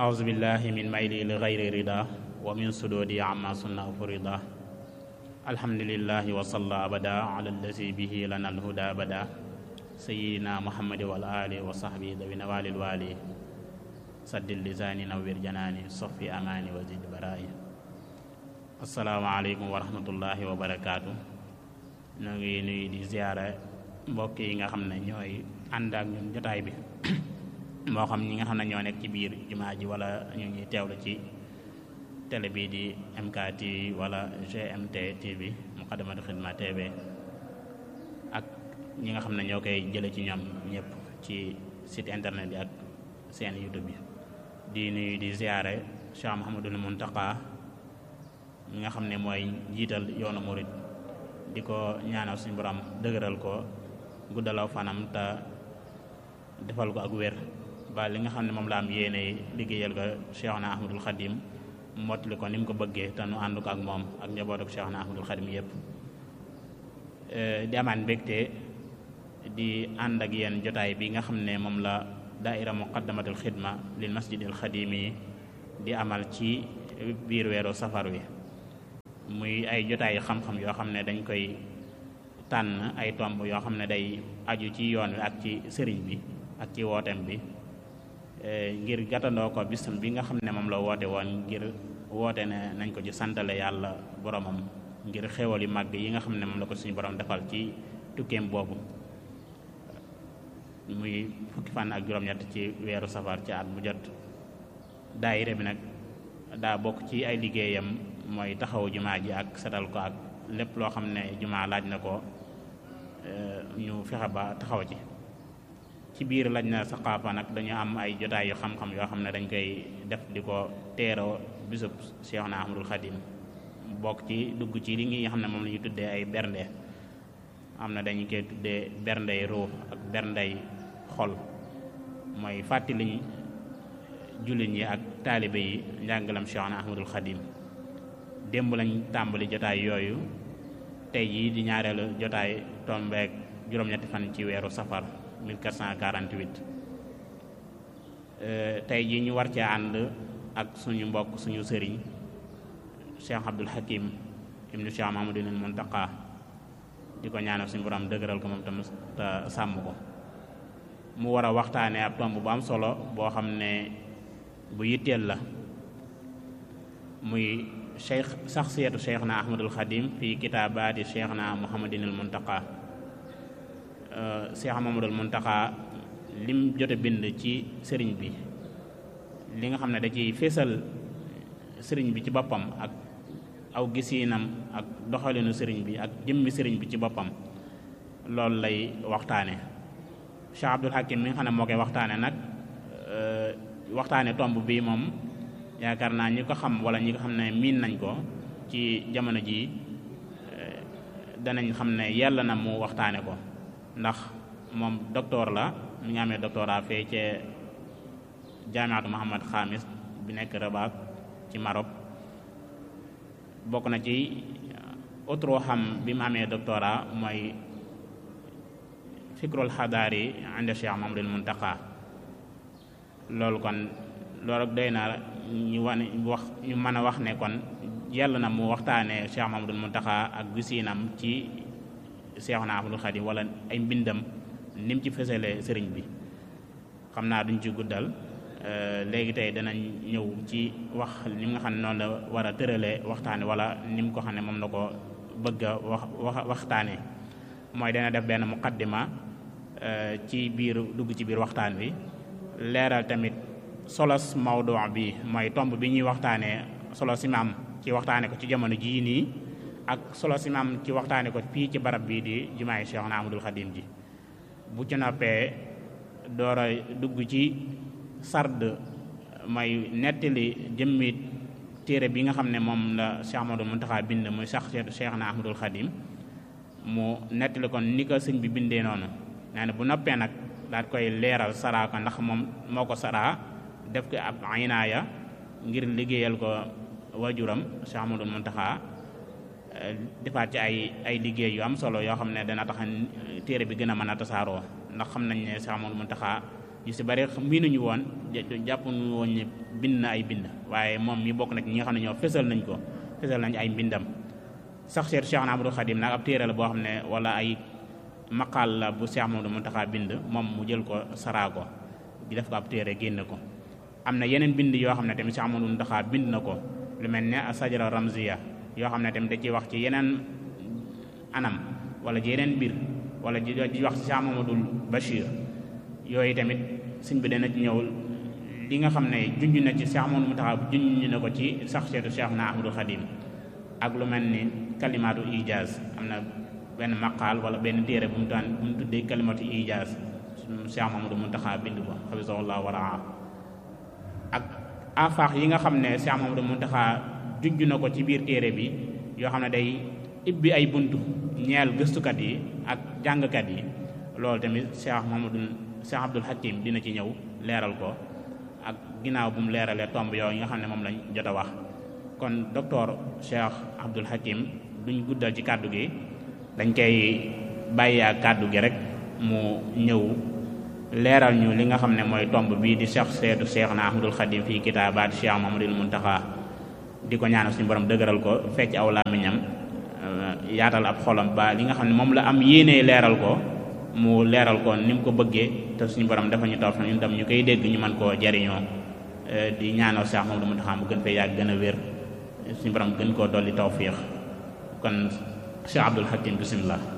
أعوذ بالله من ميلي لغير رضا ومن سدودي عما سنة فرضا الحمد لله وصلى أبدا على الذي به لنا الهدى بدا سيدنا محمد والآل وصحبه ذوي نوال الوالي سد اللسان نوير جناني صفي أماني وزد برائي السلام عليكم ورحمة الله وبركاته ñu ngi nuyu di ziyaara mbokk yi nga xam ne ñooy ànd ak ñun jotaay bi moo xam ñi nga xam ne ñoo nekk ci biir jumaa ji wala ñu ngi teewlu ci télé bii di MK TV wala GMT TV Muqaddamatul Xidma TV ak ñi nga xam ne ñoo koy jële ci ñoom ñëpp ci site internet bi ak seen YouTube bi di nuyu di ziyaare Cheikh Mouhamadul Muntaqa mi nga xam ne mooy njiital yoonu murid di ko ñaanal suñu borom dëgëral ko guddalaw fanam te defal ko ak wér ba li nga xam ne moom la am yéene liggéeyal ko Cheikhna Ahmadul Khadim mottali ko ni mu ko bëggee te nu ànd ko ak moom ak njaboot ak Cheikhna Ahmadul Khadim yépp di amaan mbégte di ànd ak yéen jotaay bi nga xam ne moom la daaira muqaddamatul xidma lil masjidil xadimi di amal ci biir weeru safar wi muy ay jotaay xam-xam yoo xam ne dañ koy tànn ay tomb yoo xam ne day aju ci yoon wi ak ci sëriñ bi ak ci wooteem bi ngir gàttandoo ko bisam bi nga xam ne moom la woote woon ngir woote ne nañ ko ci santale yàlla boromam ngir xéwal yu màgg yi nga xam ne moom la ko suñu borom defal ci tukkeem boobu muy fukki fan ak juróom-ñett ci weeru safar ci at mu jot daayira bi nag daa bokk ci ay liggéeyam mooy taxawu jumaa ji ak setal ko ak lépp loo xam ne jumaa laaj na ko ñu fexe ba taxaw ci ci biir laaj na saqaafa nag dañu am ay jotaay yu xam-xam yoo xam ne dañ koy def di ko teeroo bisub Cheikhna Ahmadul Khadim bokk ci dugg ci li nga xam ne moom la ñu tuddee ay bernde am na dañu koy tuddee berndey ruux ak berndey xol mooy fàttaliñ jullit ñi ak taalibe yi njàngalam Cheikhna Ahmadul Khadim démb lañ tàmbali jotaay yooyu tey jii di ñaareelu jotaay tombeek juróom-ñetti fan ci weeru safar 1448 tey jii ñu war cee ànd ak suñu mbokk suñu sëriñ Cheikh Abdul Hakim ibnu Cheikh Mahamadul Muntaqa di ko ñaanal suñu borom dëgëral ko moom tam te sàmm ko mu war a waxtaanee ab tomb bu am solo boo xam ne bu yitteel la muy cheikh saxsiyatu cheikhna ahmadul xadim fi kitaabaati cheikhna muhammadinil muntaqa cheikh mahamadul muntaqa lim jote bind ci sëriñ bi li nga xam ne da ciy fésal sëriñ bi ci boppam ak aw gisiinam ak doxalinu sëriñ bi ak jëmmi sëriñ bi ci boppam loolu lay waxtaane cheikh abdul hakim mi nga xam ne moo koy waxtaane nag waxtaane tomb bii moom yaakaar naa ñi ko xam wala ñi ko xam ne miin nañ ko ci jamono jii danañ xam ne yàlla na mu waxtaane ko ndax moom docteur la mi nga amee doctorat fee ca jaamiatu Muhammad Xaamis bi nekk Rabat ci Maroc bokk na ci autre xam bi mu amee doctorat mooy fikrul xadaari inde Cheikh Mamadul Muntaqa loolu kon loolu doy na ñu wane wax ñu mën a wax ne kon yàlla na mu waxtaanee Cheikh Mamadul Muntaxa ak gisiinam ci Cheikhna Ahmadul Khadim wala ay mbindam ni mu ci fësalee sëriñ bi xam naa duñ ci guddal léegi tey danañ ñëw ci wax ni nga xam ne noonu la war a tëralee waxtaane wala ni mu ko xam ne moom la ko bëgg a wax wax waxtaanee mooy dana def benn muqaddima ci biir dugg ci biir waxtaan wi leeral tamit solos mawdu bi mooy tomb bi ñuy waxtaanee solo si maam ci waxtaane ko ci jamono jii nii ak solo si maam ci waxtaane ko fii ci barab bii di jumaay Cheikhna Ahmadul Khadim ji bu ci noppee door a dugg ci sard mooy nettali jëmmi téere bi nga xam ne moom la Cheikh Ahmadul Muntaxa bind muy sax Cheikhna Ahmadul Khadim mu nettali kon ni ko sëñ bi bindee noonu nee na bu noppee nag daal koy leeral saraa ko ndax moom moo ko saraa def ko ab aynaaya ngir liggéeyal ko wajuram Cheikh Ahmadul Muntaxa defaat ci ay ay liggéey yu am solo yoo xam ne dana tax téere bi gën a mën a tasaaroo ndax xam nañ ne Cheikh Ahmadul Muntaxa yu si bari miinuñu woon jàppuñu woon ne bind na ay bind waaye moom mi bokk na ci ñi nga xam ne ñoo fësal nañ ko fësal nañ ay mbindam sax seetu Cheikh Ahmadou Khadim nag ab téere la boo xam ne wala ay maqaal la bu Cheikh Mamadou Muntaxa bind moom mu jël ko saraa ko di def ko ab téere génn ko am na yeneen bind yoo xam ne tamit Cheikh Mamadou Muntaxa bind na ko lu mel ne sajara ramziya yoo xam ne tamit da ciy wax ci yeneen anam wala ci yeneen mbir wala di wax ci Cheikh Mamadou Bachir yooyu tamit sëñ bi dana ci ñëw li nga xam ne junj na ci Cheikh Mamadou Muntaxa junj na ko ci sax seetu Cheikh na Ahmadou Khadim ak lu mel ni kalimaatu ijaaz am na benn maqaal wala benn téere bu mu daan bu mu tuddee kalimatu ijaaz Cheikh Mamadou Muntaxa bind ko xafisahullah wa raa ak afaax yi nga xam ne Cheikh Mamadou Muntaxa junj na ko ci biir téere bi yoo xam ne day ibbi ay buntu ñeel gëstukat yi ak jàngkat yi loolu tamit Cheikh Mamadou Cheikh Abdoul Hakim dina ci ñëw leeral ko ak ginnaaw bu mu leeralee tomb yooyu yi nga xam ne moom lañ jot a wax kon docteur Cheikh Abdoul Hakim duñ guddal ci kàddu gi dañ koy bàyyi ak kàddu gi rek mu ñëw leeral ñu li nga xam ne mooy tomb bii di Cheikh seetu Cheikh na Ahmadul Khadim fii kitaabaat Cheikh Mamadul Muntaxa di ko ñaanal suñu borom dëgëral ko fecc aw làmmiñam yaatal ab xolam ba li nga xam ne moom la am yéene leeral ko mu leeral ko ni mu ko bëggee te suñu borom dafa ñu taw fa ñun tam ñu koy dégg ñu mën koo jariñoo di ñaanal Cheikh Mamadou Muntaxa mu gën fee yàgg gën a wér suñu borom gën koo dolli tawfiix kon Cheikh Abdoul Hakim bismillah